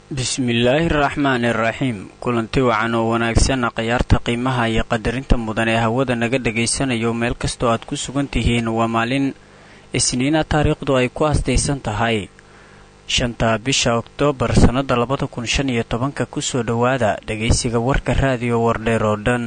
bismillaahi araxmaani araxiim kulanti wacan oo wanaagsan khiyaarta qiimaha iyo qadarinta mudan ee hawada naga dhagaysanayo meel kastoo aad ku sugan tihiin waa maalin isniina taariikhdu ay ku astaysan tahay shanta bisha oktoobar sannada labada kun shan iyo tobanka kusoo dhowaada dhagaysiga warka raadiyo wardheer oo dhan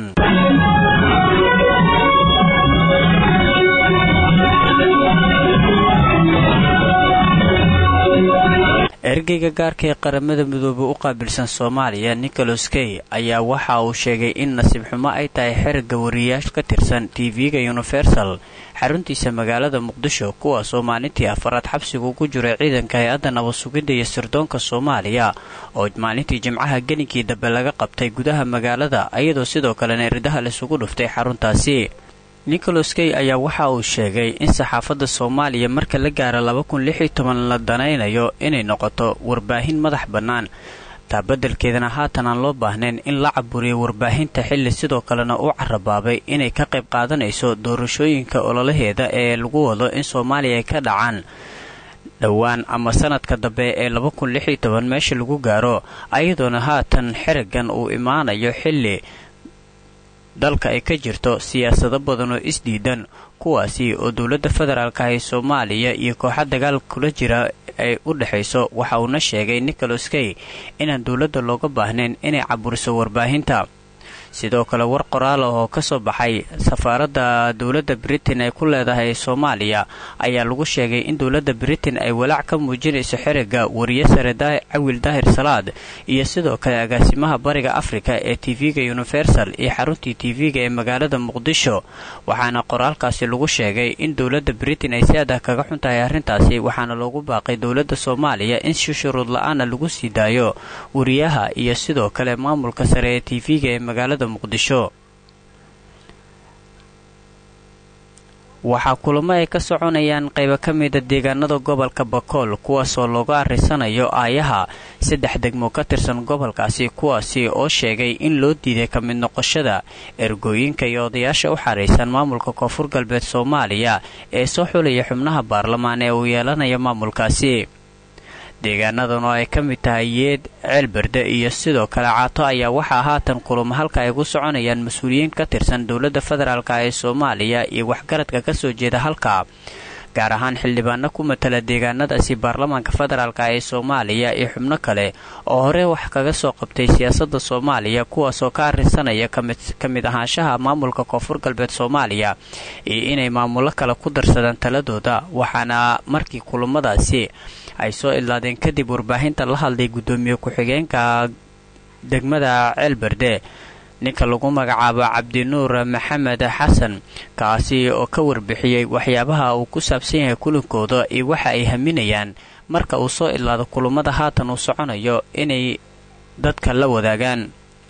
ergeyga gaarka ee qaramada midoobe u qaabilsan soomaaliya nicholas key ayaa waxa uu sheegay in nasiib xumo ay tahay xerigga wariyaasha ka tirsan tv-ga universal xaruntiisa magaalada muqdisho kuwaas oo maalintii afaraad xabsiga ugu jiray ciidanka hay-adda nabad-sugidda iyo sirdoonka soomaaliya oo maalintii jimcaha geninkii dambe laga qabtay gudaha magaalada iyadoo sidoo kalena eridaha laisugu dhuftay xaruntaasi nicholas key ayaa waxa uu sheegay in saxaafadda soomaaliya marka la gaara laba kun lix iyo toban la danaynayo inay noqoto warbaahin madax bannaan taa beddelkeedana haatan aan loo baahnayn in la caburiyo warbaahinta xilli sidoo kalena uu carabaabay inay ka qayb qaadanayso doorashooyinka ololaheeda ee lagu wado in soomaaliya ay ka dhacaan dhowaan ama sanadka dambe ee laba kun lix iyo toban meesha lagu gaaro ayadoona haatan xerigan uu imaanayo xilli dalka ay ka jirto siyaasado badan oo isdiidan kuwaasi oo dowladda federaalka ee soomaaliya iyo kooxa dagaal kula jira ay u dhexayso waxa uuna sheegay nicholas key inaan dowladda looga baahnayn inay caburiso warbaahinta sidoo kale war qoraal ah oo ka soo baxay safaaradda dowladda britain ay ku leedahay soomaaliya ayaa lagu sheegay in dowladda britain ay walaac ka muujinayso xerigga wariye sare cawil daahir salaad iyo sidoo kale agaasimaha bariga afrika ee tv-ga universal iyo xaruntii tv-ga ee magaalada muqdisho waxaana qoraalkaasi lagu sheegay in dowladda britain ay si adah kaga xun tahay arrintaasi waxaana loogu baaqay dowladda soomaaliya in si shuruud la-aana lagu sii daayo wariyaha iyo sidoo kale maamulka sare ee tv-ga ee magaalada muqdisho waxaa kulamo ay ka soconayaan qaybo ka mida deegaanada gobolka bakool kuwaasoo looga arrisanayo aayaha saddex degmo ka tirsan gobolkaasi kuwaasi oo sheegay in loo diiday ka mid noqoshada ergooyinka iyo odayaasha u xaraysan maamulka koonfur galbeed soomaaliya ee soo xulaya xubnaha baarlamaan ee uu yeelanaya maamulkaasi deegaanadan oo ay ka mid tahay yeed ceelberde iyo sidoo kale caato ayaa waxaa haatan kulamo halka ay ku soconayaan mas-uuliyiin ka tirsan dowladda federaalk ee soomaaliya iyo waxgaradka ka soo jeeda halka gaar ahaan xildhibaano ku matala deegaanadaasi baarlamaanka federaalk ee soomaaliya iyo xubno kale oo hore wax kaga soo qabtay siyaasadda soomaaliya kuwaasoo ka arrinsanaya ka mid ahaanshaha maamulka koonfur galbeed soomaaliya iyo inay maamulo kale ku darsadaan taladooda waxaana markii kulamadaasi ay soo idlaadeen kadib warbaahinta la hadlay guddoomiye ku-xigeenka degmada ceelberde ninka lagu magacaabo cabdinuur maxamed xasan kaasi oo ka warbixiyey waxyaabaha uu ku saabsan yahay kulankooda iyo waxa ay haminayaan marka uu soo idlaado kulamada haatan uu soconayo inay dadka la wadaagaan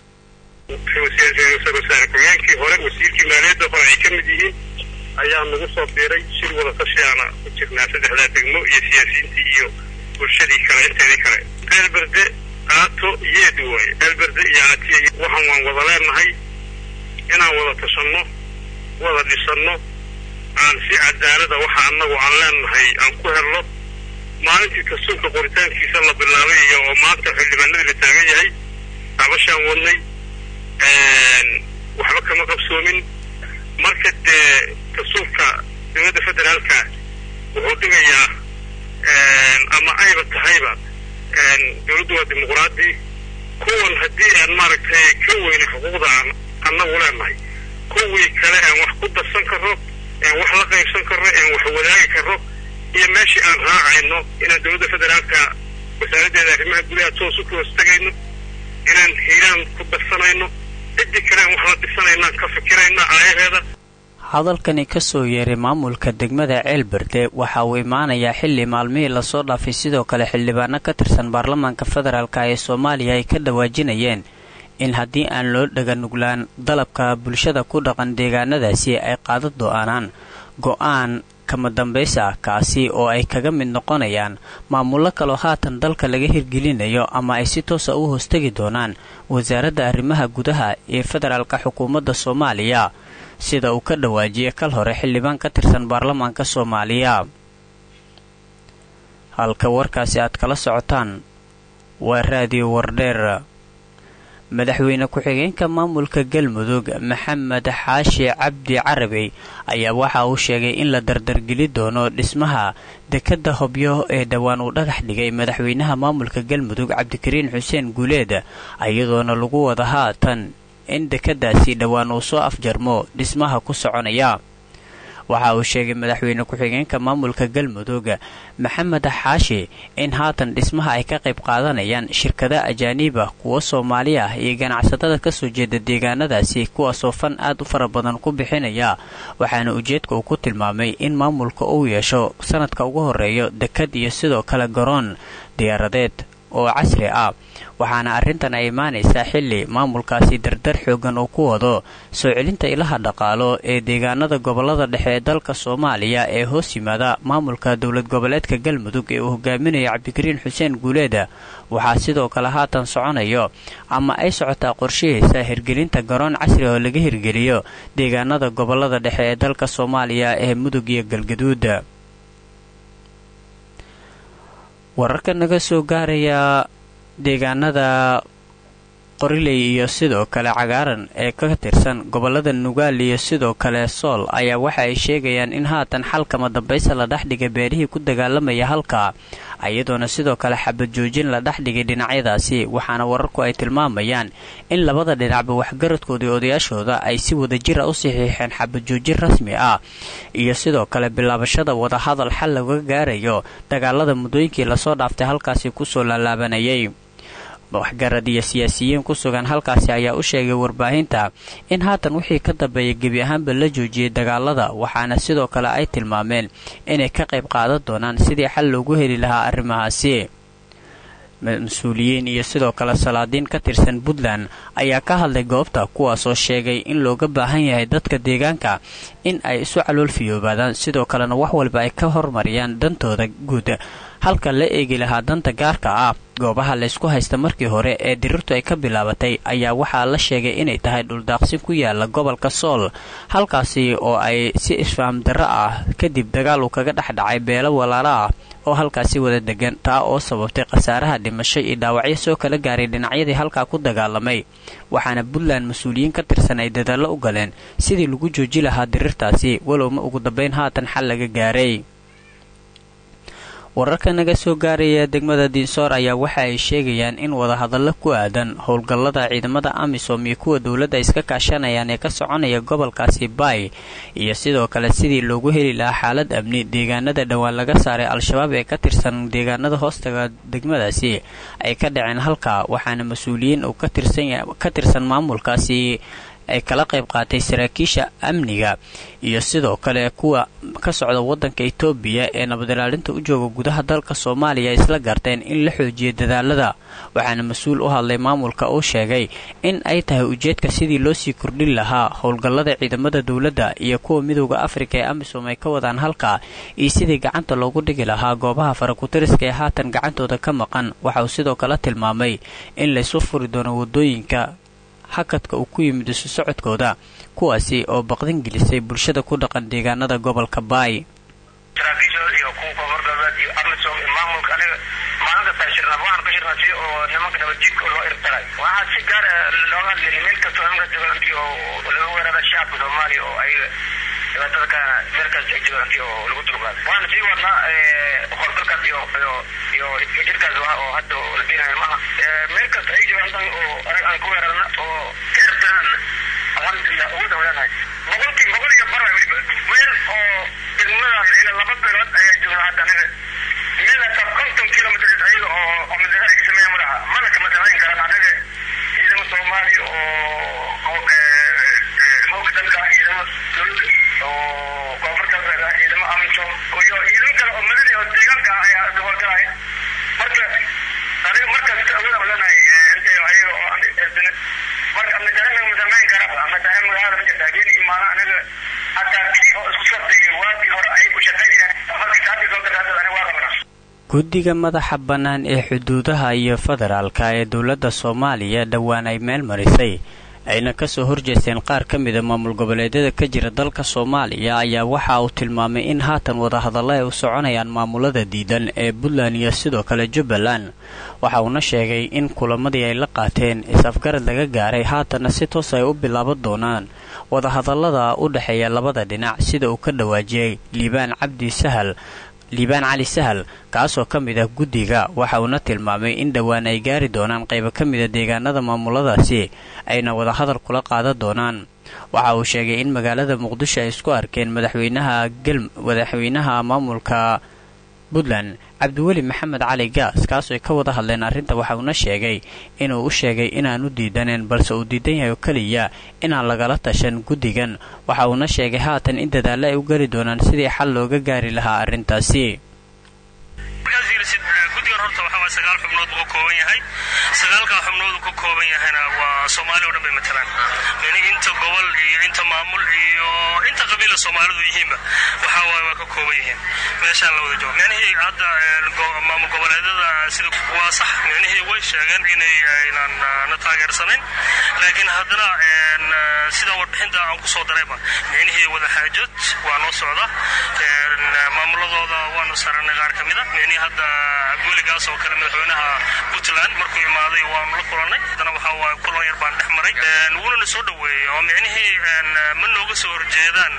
ku-xigeenkii hore wasiirkii maaliyadda hore ay ka mid yihiin ayaa nagu soo biiray shir wada tashiyaana ku jirnaa saddexdaa degmo iyo siyaasiyiintii iyo bulshadii kale inteedii kale ceelberde aato yeed waaye ceelberde iyo aatiya waxaan waan wada leenahay inaan wada tashanno wada dhisanno aan si cadaalada waxa annagu aan leenahay aan ku helno maalintii dastuurka qoritaankiisa la bilaabay iyo oo maanta xildhibaanadii la taagan yahay abashaan wadnay waxba kama qabsoomin marka dee dastuurka dowladda federaalka wuxuu dhigayaa ama ayba tahayba dowladdu waa dimuqraadi kuwan haddii aan maaragtay ka weyna xuquuqda aan annagu leenahay kuwii kale aan wax ku darsan karro aan wax la qaybsan karro aan wax wadaagi karro iyo meeshii aan raacayno inaan dowladda federaalka wasaaraddeeda arrimaha gudaha toos u hoos tegayno inaan hiiraan ku darsanayno ciddii kale aan wax la dhisanaynaan ka fikirayna aayaheeda hadalkani ka soo yeeray maamulka degmada ceelberde waxa uu imaanayaa xilli maalmihii lasoo dhaafay sidoo kale xildhibaano ka tirsan baarlamaanka federaalk ee soomaaliya ay ka dhawaajinayeen in haddii aan loo dhaganuglaan dalabka bulshada ku dhaqan deegaanadaasi ay qaada do-aanaan go-aan kama dambaysa kaasi oo ay kaga mid noqonayaan maamullo kaloo haatan dalka laga hirgelinayo ama ay si toosa u hoostegi doonaan wasaaradda arrimaha gudaha ee federaalka xukuumadda soomaaliya sida uu ka dhawaajiyay kal hore xildhibaan ka tirsan baarlamaanka soomaaliya halka warkaasi aad kala socotaan waa raadiyo wardheer madaxweyne ku-xigeenka maamulka galmudug maxamed xaashi cabdi carabey ayaa waxa uu sheegay in la dardargeli doono dhismaha dekadda hobyo ee dhowaan uu dhagax dhigay madaxweynaha maamulka galmudug cabdikariin xuseen guuleed iyadoona lagu wada haatan in dekadaasi dhowaan uu soo afjarmo dhismaha ku soconaya waxa uu sheegay madaxweyne ku-xigeenka maamulka galmudug maxamed xaashi in haatan dhismaha ay ka qayb qaadanayaan shirkada ajaaniib ah kuwo soomaali ah iyo ganacsatada kasoo jeeda deegaanadaasi kuwaasoo fan aad u fara badan ku bixinaya waxaana ujeedka uu ku tilmaamay in maamulka uu yeesho sanadka ugu horeeyo dekad iyo sidoo kale garoon diyaaradeed oo casri ah waxaana arrintan ay imaanaysaa xilli maamulkaasi dardar xoogan uu ku wado soo celinta ilaha dhaqaalo ee deegaanada gobolada dhexe ee dalka soomaaliya ee hoos yimaada maamulka dowlad goboleedka galmudug ee uu hogaaminaya cabdikariin xuseen guuleeda waxaa sidoo kale haatan soconayo ama ay socotaa qorshihiisa hirgelinta garoon casri oo laga hirgeliyo deegaanada gobolada dhexe ee dalka soomaaliya ee mudug iyo galgaduud wararka naga soo gaaraya deegaanada qoriley iyo sidoo kale cagaaran ee ka tirsan gobolada nugaal iyo sidoo kale sool ayaa waxa ay sheegayaan in haatan xalkama dambaysa la dhexdhigay beerihii ku dagaalamaya halka iyadoona sidoo kale xabad joojin la dhexdhigay dhinacyadaasi waxaana wararku ay tilmaamayaan in labada dhinacba waxgaradkoodii odayaashooda ay si wadajira u saxiixeen xabad joojin rasmi ah iyo sidoo kale bilaabashada wadahadal xal laga gaarayo dagaalada muddooyinkii lasoo dhaaftay halkaasi kusoo laalaabanayay waxgarad iyo siyaasiyiin ku sugan halkaasi ayaa u sheegay warbaahinta in haatan wixii ka dambeeyay gebi ahaanba la joojiyey dagaalada waxaana sidoo kale ay tilmaameen inay ka qayb qaadan doonaan sidii xal loogu heli lahaa arrimahaasi mas-uuliyiin iyo sidoo kale salaadiin ka tirsan puntland ayaa ka hadlay goobta kuwaasoo sheegay in looga baahan yahay dadka deegaanka in ay isu calool fiyoobaadaan sidoo kalena wax walba ay ka hormariyaan dantooda guud halka la eegi lahaa danta gaarka ah goobaha laysku haysta markii hore ee dirirtu ay ka bilaabatay ayaa waxaa la sheegay inay tahay dhuldaaqsin ku yaala gobolka sool halkaasi oo ay si isfaam darro ah kadib dagaal uu kaga dhexdhacay beelo walaalo ah oo halkaasi wada degan taa oo sababtay khasaaraha dhimasho iyo dhaawacyo soo kala gaaray dhinacyadii halkaa ku dagaalamay waxaana puntland mas-uuliyiin ka tirsan ay dadaallo u galeen sidii lagu jooji lahaa dirirtaasi walowma ugu dambayn haatan xal laga gaaray wararka naga soo gaaraya degmada diinsoor ayaa waxa ay sheegayaan in wadahadallo ku aadan howlgallada ciidamada amisom iyo kuwa dowladda iska kaashanayaan ee ka soconaya gobolkaasi baay iyo sidoo kale sidii loogu heli lahaa xaalad amni deegaanada dhowaan laga saaray al-shabaab ee ka tirsan deegaanada hoostaga degmadaasi ay ka dhaceen halka waxaana mas-uuliyiin uu ka tirsan maamulkaasi ay kala qayb qaatay saraakiisha amniga iyo sidoo kale kuwa ka socda waddanka etoobiya ee nabadilaalinta u jooga gudaha dalka soomaaliya isla garteen in la xoojiyo dadaalada waxaana mas-uul u hadlay maamulka uu sheegay in ay tahay ujeedka sidii loo sii kordhin lahaa howlgallada ciidamada dowladda iyo kuwa midooda afrika ee amisom ay ka wadaan halka iyo sidii gacanta loogu dhigi lahaa goobaha farakutiriska ee haatan gacantooda ka maqan waxa uu sidoo kale tilmaamay in laysu furi doono wadooyinka hakadka uu ku yimid isu socodkooda kuwaasi oo baqdin gelisay bulshada ku dhaqan deegaanada gobolka baay saraakiishooda iyo kuwa koonfur galbeed iyo amisom iyo maamulka aniga maalin kasta shirnaa waxaan ka shirnaa si oo nimanka nabadjidka loo irtaray waxaa si gaar looga hadlayay meel kastoo nimanka joogaantii oo laga weerara shacabka soomaaliya oo ayaga dhibaatada kana meel kasta ay joogaantii oo lagu dulqaaday waxaan sii wadnaa howlgalkaas iyo iyo iyo jirkaas oo hadda la diinayo maaha meel kasta ay joogaan oo anaga aan ku weerarna oo ka irtirana alxamdulilah awood aan leenahay boqolkii boqol iyo bar weliba meel oo degmadan ilaa laba beelood ayaa joognaa hadda anaga meel hataa konton kilomitr ayaga oo oo madaxa ay ka sameeya madaxa mana kama samayn karaan anaga ciidamo soomaaliya oo hooga dalka ciidamo dowladda oo koonfur galbeed ah ciidamo amisom iyo ciidamo kale oo madani oo deegaanka ah ayaa howlgalaya marka aniga markaas awood aan leenahay intay ayaga oo aan eedine marka amadaarima ma samayn karaba amadaarima magaalada ma jirta habeen iyo maalin anaga hataa kii oo isku sordayay waagii hore ayay ku shaqaynayaan markii taasi soo daraadeed aniga waa qabanaa guddiga madaxa bannaan ee xuduudaha iyo federaalka ee dowladda soomaaliya dhowaan ay meel marisay ayna kasoo horjeesteen qaar ka mida maamul goboleedyada ka jira dalka soomaaliya ayaa waxa uu tilmaamay in haatan wadahadalla ay u soconayaan maamulada diidan ee puntland iyo sidoo kale jubbaland waxa uuna sheegay in kulamadii ay la qaateen is-afgarad laga gaaray haatanna si toos ay u bilaaban doonaan wadahadallada u dhexeeya labada dhinac sida uu ka dhawaajiyey liibaan cabdi sahal liibaan cali sahal kaasoo ka mid ah guddiga waxa uuna tilmaamay in dhowaan ay gaari doonaan qaybo ka mida deegaanada maamuladaasi ayna wadahadal kula qaadan doonaan waxa uu sheegay in magaalada muqdisho ay isku arkeen madaxweynaha madaxweynaha maamulka puntland cabdiweli maxamed cali gaas kaasoo ay ka wada hadleen arrinta waxa uuna sheegay inuu u sheegay inaanu diidaneen balse uu diidan yahay oo keliya inaan lagala tashan guddigan waxa uuna sheegay haatan in dadaalle ay u geli doonaan sidii xal looga gaari lahaa arrintaasi guddigan horta waxaa waay sagaal xubnood buu ka kooban yahay sagaalkaa xubnood uu ka kooban yahayna waa soomaali o dhan bay matalaan yani inta gobol iyo inta maamul iyo inta qabiila soomaalidu yihiinba waxaa waay waa ka kooban yihiin meeshaan la wada joogo micnihii hadda maamul goboleedyada sida waa sax micnihii way sheegeen inay aynan na taageersanayn laakiin haddana sida warbixinta aan ku soo darayba micnihii wadaxaajad waa noo socda maamuladooda waanu saranay qaar ka mida micnihii hadda weligaas oo kale madaxweynaha puntland markuu imaaday waanu la kulannay haddana waxaa waay kulan yar baan dhex maray wuunana soo dhoweeyey oo micnihii ma nooga soo horjeedaan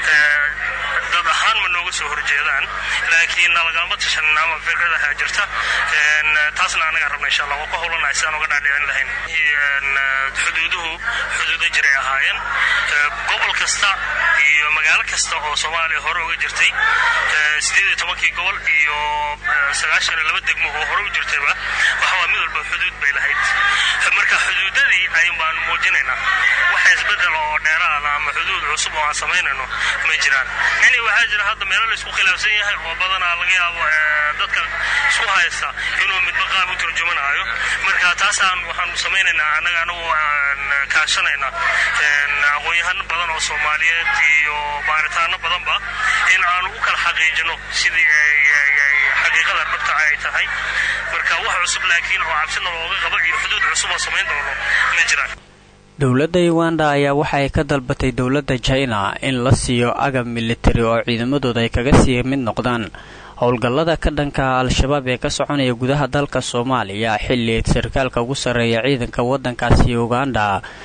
dad ahaan ma nooga soo horjeedaan laakiin nalagalama tashan ama fikradaha jirta taasna anagaan rabna insha allah waa ku howlanahay si aan uga dhaadhicin lahayn xuduuduhu xuduudo jiray ahaayeen gobol kasta iyo magaalo kasta oo soomaaliya hore uga jirtay sideed iyo tobankii gobol iyo sagaashan iyo laba degmo oo hore u jirtayba waxawaa mid walba xuduud bay lahayd marka xuduudadii ayun baanu muujinaynaa waxa isbedel oo dheeraada ama xuduud cusub oo aan samaynayno ma jiraan yani waxaa jira hadda meelo la isku khilaafsan yahay oo badanaa laga yaabo dadka isku haysta inuu midba qaab u turjumanaayo marka taasaan waxaanu samaynaynaa annaga anagu kaashanayna aqoon-yahano badan oo soomaaliyeed iyo baaritaano badanba in aanu u kala xaqiijino sidii xaqiiqada dhabta ay tahay marka wax cusub laakiin oo cabsina looga qabo iyo xuduud cusub oo samayn doono ma jiraan dowladda uganda ayaa waxa ay ka dalbatay dowladda china in la siiyo agab militari oo ciidamadooda ay kaga sii mid noqdaan howlgallada ka dhanka al-shabaab ee ka soconaya gudaha dalka soomaaliya xilli sarkaalka ugu sarreeya ciidanka waddankaasi uganda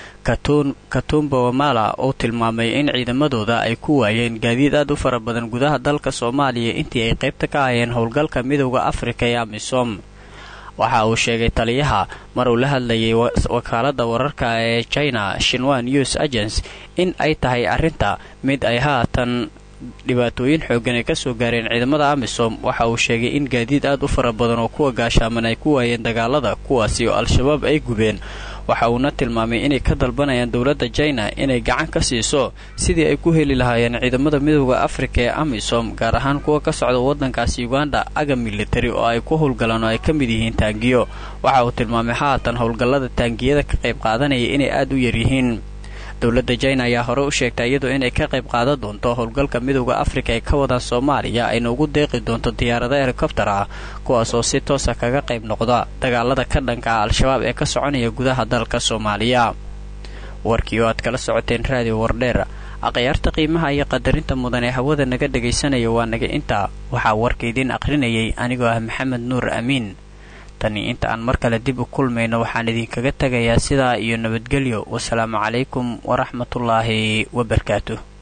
katumba wamala oo tilmaamay in ciidamadooda ay ku waayeen gaadiid aad u fara badan gudaha dalka soomaaliya intii ay qaybta ka ahayeen howlgalka midowda afrika ee amisom waxa uu sheegay taliyaha mar uu la hadlayay wakaaladda wararka ee china shinwa news agents in ay tahay arrinta mid ay haatan dhibaatooyin xooggan ay kasoo gaareen ciidamada amisom waxa uu sheegay in gaadiid aad u fara badan oo kuwa gaashaaman ay ku waayeen dagaalada kuwaasi oo al-shabaab ay gubeen waxa uuna tilmaamay inay ka dalbanayaan dowladda china inay gacan ka siiso sidii ay ku heli lahaayeen ciidamada midowda afrika ee amisom gaar ahaan kuwa ka socda waddankaasi uganda agab militari oo ay ku howlgalaan oo ay ka mid yihiin taangiyo waxa uu tilmaamay haatan howlgallada taangiyada ka qayb qaadanaya inay aad u yaryihiin dowladda china ayaa hore u sheegtay iyadoo inay ka qayb qaadan doonto howlgalka midowda afrika ee ka wadaan soomaaliya ayna ugu deeqi doonto diyaarado helikobtar ah kuwaas oo si toosa kaga qayb noqda dagaalada ka dhanka ah al-shabaab ee ka soconaya gudaha dalka soomaaliya warkii oo aad kala socoteen raadiyo wardheer akhyaarta qiimaha iyo qadarinta mudan ee hawada naga dhagaysanaya waa naga intaa waxaa warka idiin aqrinayay anigoo ah maxamed nuur amiin tani inta aan mar kale dib u kulmayno waxaan idinkaga tegayaa sidaa iyo nabadgelyo wasalaamu calaykum waraxmatullaahi wabarakaatuh